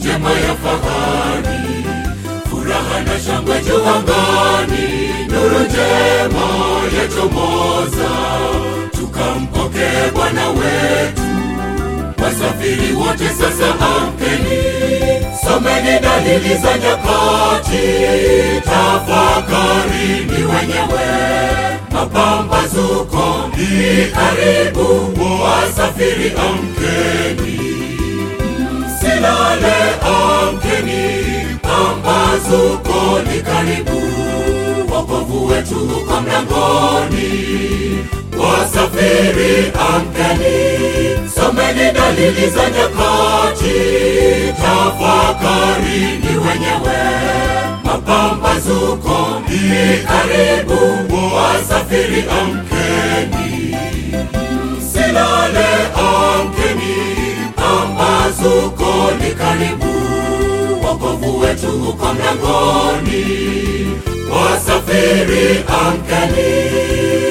njema ya fahari, furaha na shangwe juu angani, nuru njema yachomoza, tukampokee Bwana wetu. Wasafiri wote sasa amkeni, someni dalili za nyakati, tafakarini wenyewe, mapambazuko ni karibu, wasafiri amkeni, msilale, amkeni, pambazuko ni karibu, wokovu wetu uko mlangoni, wasafiri amkeni, someni dalili za nyakati, tafakarini wenyewe, mapambazuko ni karibu, wasafiri amkeni, msilale, amkeni, pambazuko ni karibu, wokovu wetu uko mlangoni, wasafiri amkeni.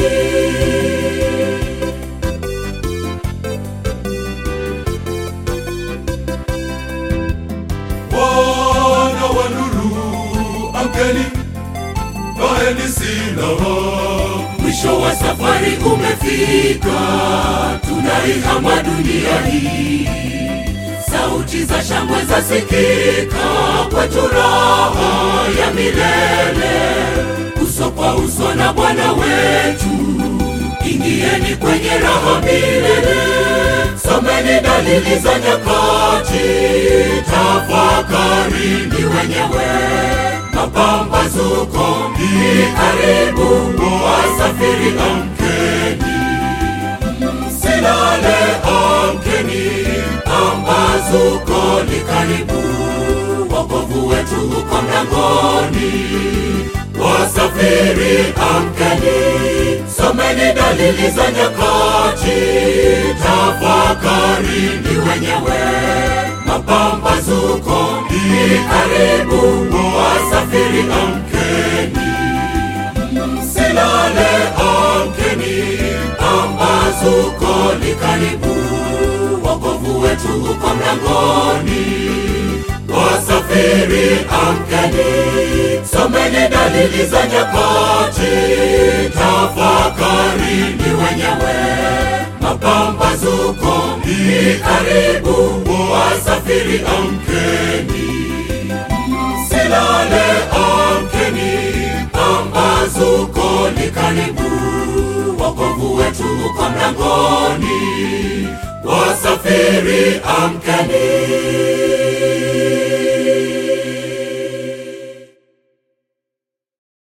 Wana wa nuru, amkeni, vaeni silaha. Mwisho wa safari umefika, tunaihama dunia hii. Sauti za shangwe zasikika, kwetu raha ya milele, uso kwa uso na Bwana wetu. Ingieni kwenye raha milele, someni dalili za nyakati, tafakarini wenyewe mapambazuko ni karibu, wasafiri amkeni, msilale, amkeni, pambazuko ni karibu, wokovu wetu uko mlangoni, wasafiri amkeni, someni dalili za nyakati, tafakarini wenyewe mapambazuko ni karibu, wasafiri amkeni, msilale, amkeni, pambazuko ni karibu, wokovu wetu uko mlangoni, wasafiri amkeni, someni dalili za nyakati, tafakarini wenyewe mapambazuko ni karibu, wasafiri amkeni, msilale, amkeni, pambazuko ni karibu, wokovu wetu uko mlangoni, wasafiri amkeni.